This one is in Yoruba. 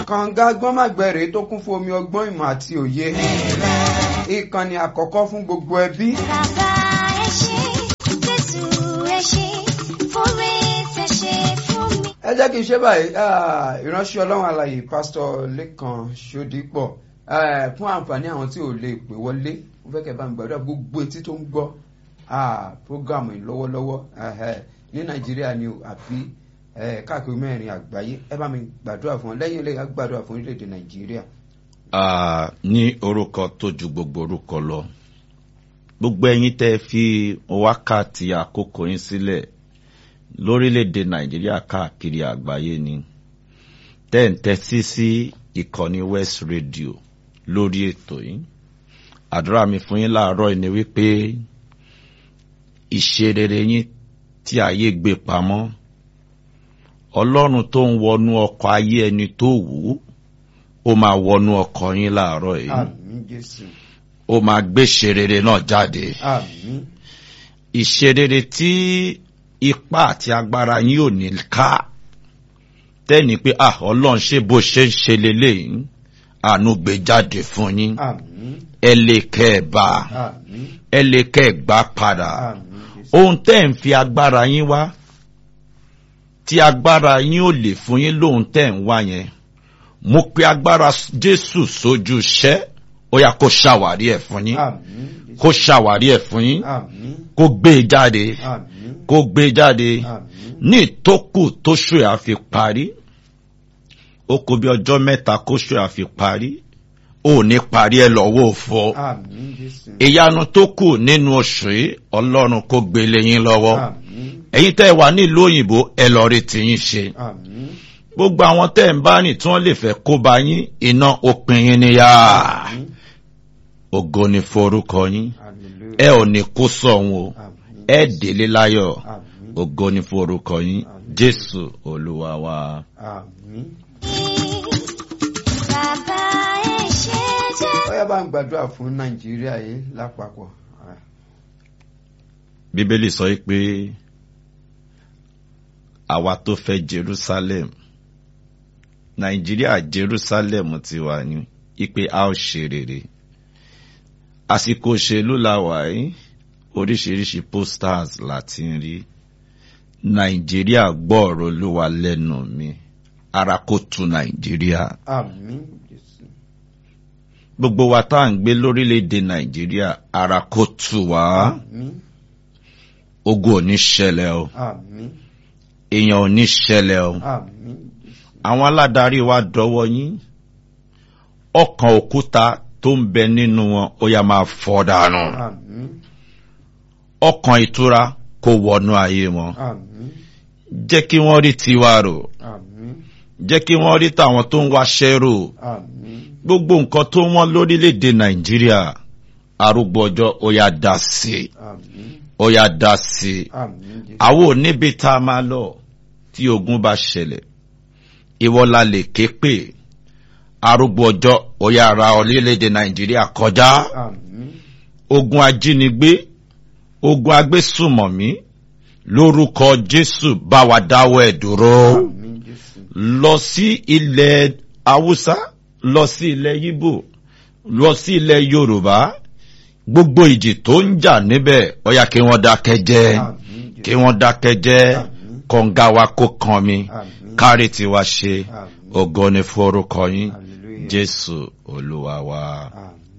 kànga gbọ́nmàgbẹ̀rẹ̀ tó kún fún omi ọgbọ́n ìmọ̀ àti òye ìkànnì àkọ́kọ́ fún gbogbo ẹbí Bàbá ẹ ṣé, Jésù ẹ ṣé, fúnmi tẹ ṣe fún mi. ẹ jẹ́ kí n ṣe báyìí ah, ìránṣẹ́ ọlọ́run alàyè pásítọ̀ lẹ́kan ṣódípọ̀ eh, fún àǹfààní àwọn tí ò lè pè wọlé ó fẹ́ kẹ́ bá ń gbàdúrà gbogbo etí tó ń gbọ́ ah, prógámù yìí lọ́wọ́lọ́wọ́ eh, eh, ní nàìjíríà ni o àbí eh, káàkiri mẹ́rin àgbáyé ẹ bá mi gbàdúrà fún wọn lẹ́yìn ilé yà gbàdúrà fún orílẹ̀-èdè nàìjíríà. Ah, ní orúkọ tó ju gbogbo orúkọ lọ gbogbo ẹ̀yin tẹ́ fi wákàtí àkókò yín sílẹ̀ lórílẹ̀‐èdè nàìjíríà káàkiri àgbáyé ni tẹ́ ń tẹ́tí sí ìkànnì west radio lórí ètò yìí àdúrà mi fún yín láàárọ̀ yìí ni wípé ìṣerere yín tí ayé gbé pamọ́ ọlọ́run tó ń wọnú ọkọ̀ ayé ẹni tó wù ú ó máa wọnú ọkọ̀ yín láàárọ̀ yìí àmín jésù ó máa gbé ìṣerere náà jáde àmín ìṣerere tí ipá àti agbára yín ò ní ká tẹ́ni pé ah ọlọ́run ṣe bó ṣe ń ṣe leléyìí àánú gbé jáde fún yín àmín ẹ lè kẹ́ ẹ bá àmín ẹ lè kẹ́ ẹ gbá padà àmín jésù ohun tẹ́ ń fi agbára yín wá tí agbára yín ò lè fún yín lóhun tẹ́ ń wá yẹn mo pe agbára jésù sójú iṣẹ́ ó yá kó ṣàwárí ẹ̀ fún yín àmín jésù kó ṣàwárí ẹ̀ fún yín àmín kó gbé e jáde àmín kó gbé e jáde àmín ní ìtókù tóṣù ẹ̀ á fi parí ó kó bí ọjọ́ mẹ́ta kóṣù ẹ̀ á fi parí ó ní parí ẹ lọ́wọ́ òfo àmín jésù ìyanu tó kù nínú oṣù yìí ọlọ́run kó gbélé yín lọ́wọ́ àmín ẹ̀yin tẹ́ ẹ wà nílùú òyìnbó ẹ lọ rí tiyín ṣe àmín gbogbo àwọn tẹ́ ẹ ń bá rìn tí wọ́n lè fẹ́ kó bá yín iná òpin yín níyà àmín ògo ni forúkọ yín hallelujah ẹ ò ní kó sọ̀hún o àmín ẹ délé láyọ̀ àmín ògo ni forúkọ yín jésù olúwa wa. àmín. Bàbá ẹ ṣé, Jésù. ó yá bá ń gbàdúrà fún nàìjíríà yìí lápapọ̀ Ah, bíbélì sọ pé àwa tó fẹ́ jerusalem nàìjíríà jerusalem ti wà ní ipe a ó ṣe rere àsìkò òṣèlú la wà yìí oríṣiríṣi posters láti ń rí nàìjíríà gbọ́ ọ̀rọ̀ olúwa lẹ́nu mi ara kó tu nàìjíríà àmín jésù gbogbo wa tá à ń gbé lórílẹ̀‐èdè nàìjíríà ara kó tu wá àmín ogun ò ní ṣẹlẹ̀ o àmín èèyàn ò ní ṣẹlẹ̀ o àmín jésù àwọn aládarí wa dọwọ́ yín ọkàn òkúta tó ń bẹ nínú wọn ó yá máa fọ́ dànù àmín ọkàn ìtura kó wọnú ayé wọn àmín jẹ́ kí wọ́n rí tiwa rò àmín jẹ́ kí wọ́n rí tàwọn tó ń wáṣẹ́ rò àmín gbogbo nǹkan tó wọ́n lórílẹ̀‐èdè nàìjíríà arúgbó ọjọ́ ó yá dá sí i àmín ó yá dá sí i àmín jésù àwọn ò níbi tá a máa lọ tí ogun bá ṣẹlẹ̀ ìwọ la lè ké pè arúgbó ọjọ́ ó yá ra orílẹ̀-èdè nàìjíríà kọjá àmín ogun ajínigbé ogun agbésùmọ̀mí lórúkọ jésù bá wa dáwọ́ ẹ̀ dúró àmín jésù lọ sí ilẹ̀ haúsá lọ sí ilẹ̀ yíbò lọ sí ilẹ̀ yorùbá gbogbo ìjì tó ń jà níbẹ̀ ó yá kí wọ́n dákẹ́ jẹ́ àmín kí jésù wọ́n dákẹ́ jẹ́ Àmín. kọ̀ǹga wa kó kan mi àmín kárí tiwa ṣe àmín ògo ni forúkọ yín hallelujah jésù olúwa wa. àmín.